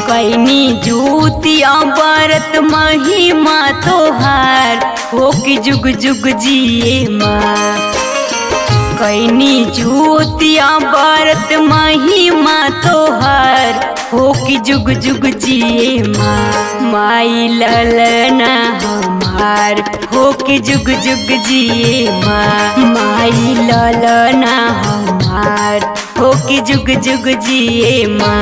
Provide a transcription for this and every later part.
कैनी जूतिया बरत महिमा तोहार हो कि जुग जुग जिए माँ कैनी जूतिया बरत महिमा तोहार हो कि जुग जुग जिए माँ माई ललना हमार हो कि जुग जुग जिए माँ माई ललना हमार हो कि जुग जुग जिए माँ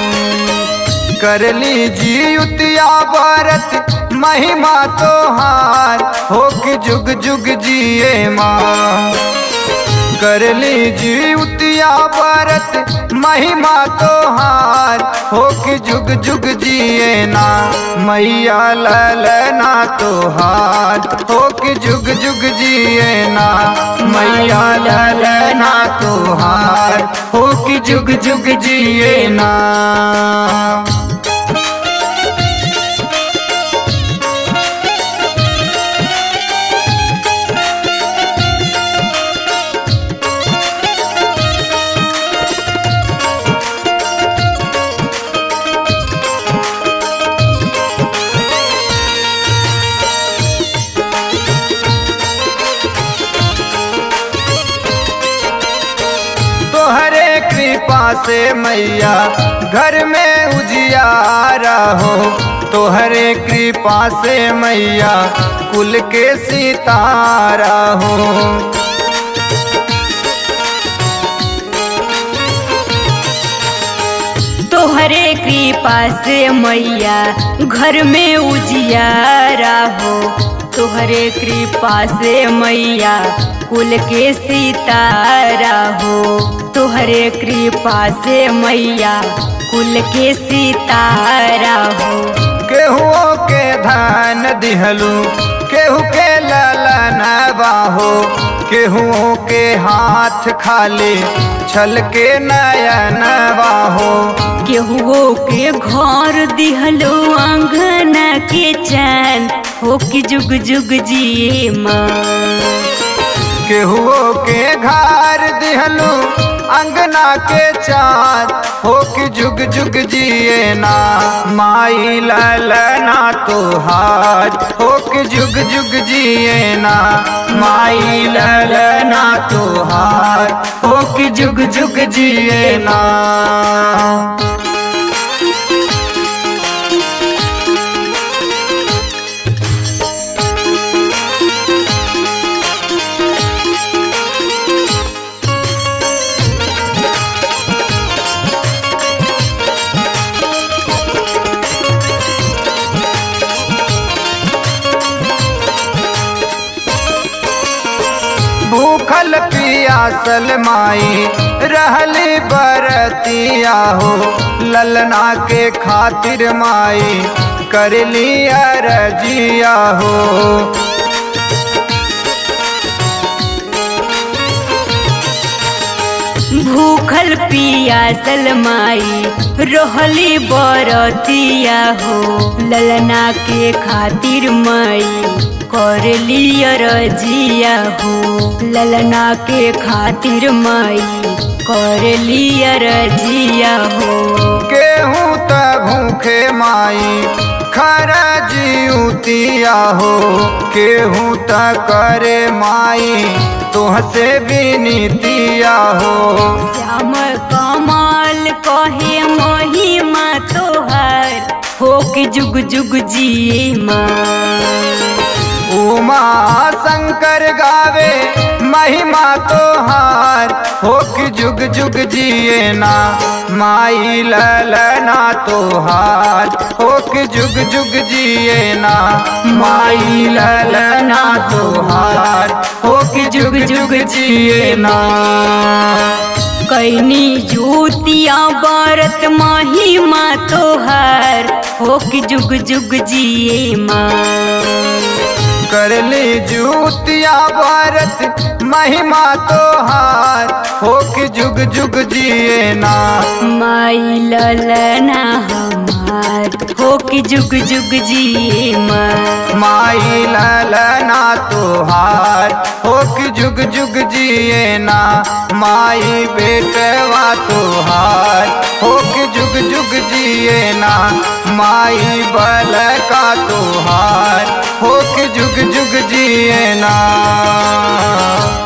करली जीवतिया व्रत महिमा तोहार हो कि जुग जुग जिए माँ करली जीवतिया व्रत महिमा तोहार हो कि जुग जुग जिए ना मैया ललना तोहार हो कि जुग जुग जिए ना मैया ललना तोहार हो कि जुग जुग जिए ना तोहरे कृपा से मैया घर में उजियारा हो तोहरे कृपा से मैया कुल के सितारा हो तोहरे कृपा से मैया घर में उजियारा हो तोहरे कृपा से मैया कुल के सितारा हो तोहरे कृपा से मैया कुल के सितारा हो केहुओ के धान दिहलू केहू के ललन बाहो केहुओ के हाथ खाली छल के नयन बाहो केहुओ के घर दिहलो आंगन के चैन हो कि जुग जुग जिए माँ केहुओ के घर दिहलू अंगना के चाँद हो कि जुग जुग जिए ना माई ललना तोहार हो कि जुग जुग जिए ना माई ललना तोहार हो कि जुग जुग जिए ना भूखल पियासल माई रहली बरतिया हो ललना के खातिर माई करली अरजिया हो भूखल पियासल माई रहली बरतिया हो ललना के खातिर माई कर लिया रजिया हो ललना के खातिर माई कर लिया रजिया हो केहूँ त भूखे माई खरा जियुतिया हो केहूँ त करे माई तुहसे विनीतिया हो श्याम कमाल कहे महिमा तोहर हो कि जुग जुग जिए माँ उमा शंकर गावे महिमा तोहार हो कि जुग जुग जिए ना माई ललना तोहार हो कि जुग जुग जिए ना माई ललना तोहार हो कि जुग जुग जिए ना कैनी जूतिया बरत महिमा तोहर हो कि जुग जुग जिए माँ करली जूतिया भारत महिमा तोहार हो कि जुग जुग जिए ना माई ललना हमार हो हो कि जुग जुग जिए माँ माई ललना तुहार हो कि जुग जुग जिए ना माई बेटवा तुहार हो कि जुग जुग जिए ना माई बल का तुहार हो कि जुग जुग जिए ना